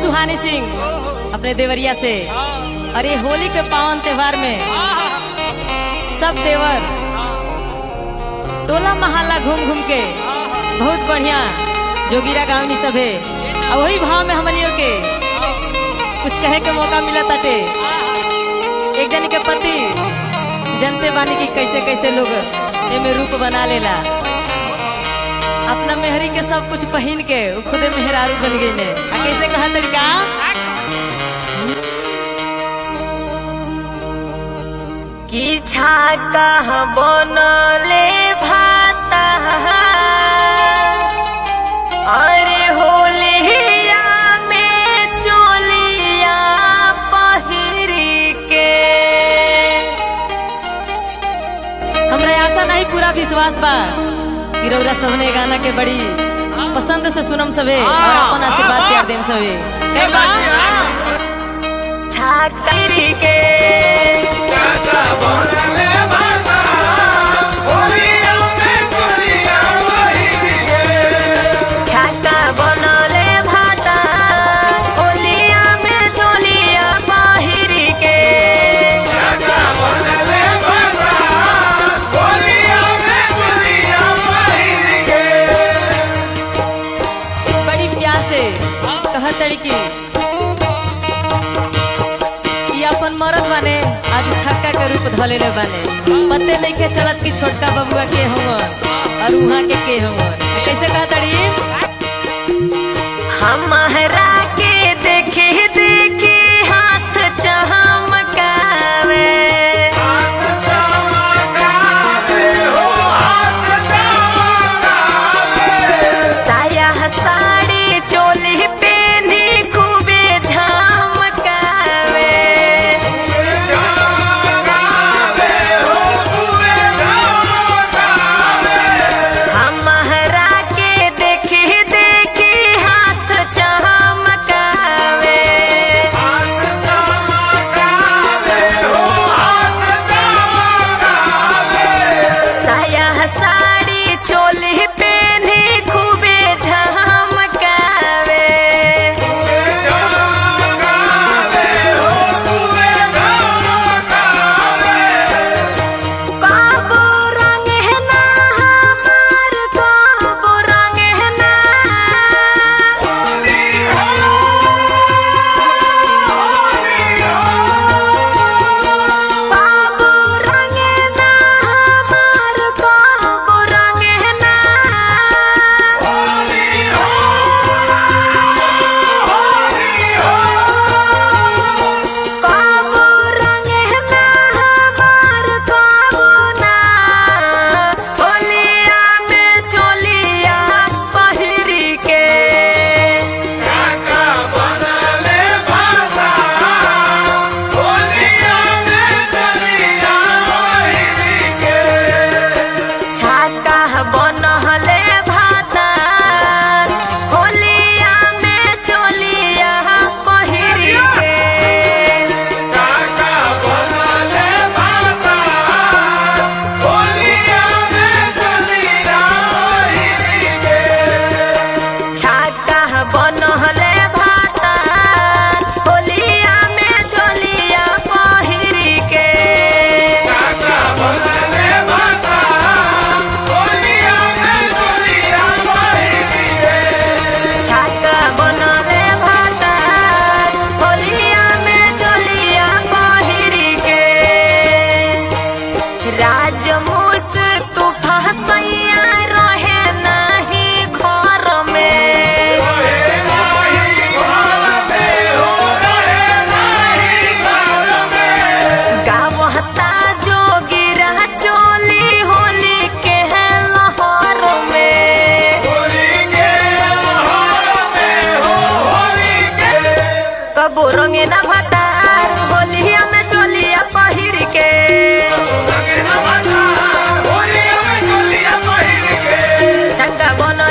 सुहानी सिंह अपने देवरिया से अरे होली के पावन त्योहार में सब देवर टोला महल्ला घूम घूम के बहुत बढ़िया जोगिरा गावनी सभे और वही भाव में हमनियों के कुछ कहे के मौका मिला ताटे एक जन के पति जनते बानी की कैसे कैसे लोग एमे रूप बना लेला अपना मेहरी के सब कुछ पहन के उ खुदे मेहरारू बन गई ने आ कैसे कहा तरीका की छाता बनले भाता अरे होलिया में चोलिया पहिरी के हमरा आशा नहीं पूरा विश्वास बा कि रौरा सबने गाना के बड़ी पसंद से सुनम सवे और अपन आशीर्वाद प्यार देम सवे के बा छाकरी के छाता बनले भाता होलिया में चोलिया पहिरी के बड़ी प्यार से कह तड़की ये अपन मरद बने आज छक्का के रूप धलेले बने पते नहीं के चलत कि छोटका बबुआ के हमन और उहाँ के के हमन कैसे कह तड़ी हमारा के देखे देखे हाथ चमकावे साया साड़ी चोली पेनी खूबे झमकावे हमारा के देखे देखे हाथ चमकावे साया साड़ी चोली पेनी खूबे झमकावे काबो रंग है ना हमार काबो रंग है ना काबो रंग है ना हमार काबो रंग है ना काबो रंग है ना हमार काबो ना होलिया में चोलिया पहिरी के छाता बनहले भाता होलिया में चोलिया पहिरी के छाता बनहले भाता होलिया में चोलिया पहिरी के छाता बनले भाता होलिया में चोलिया पहिरी के राजमूस तू फसैया रहे नहीं घर में गावता जोगिरा चोली होली के लहर में कबो रंगे ना भता होलिया में चोलिया पहिर के छक्का बन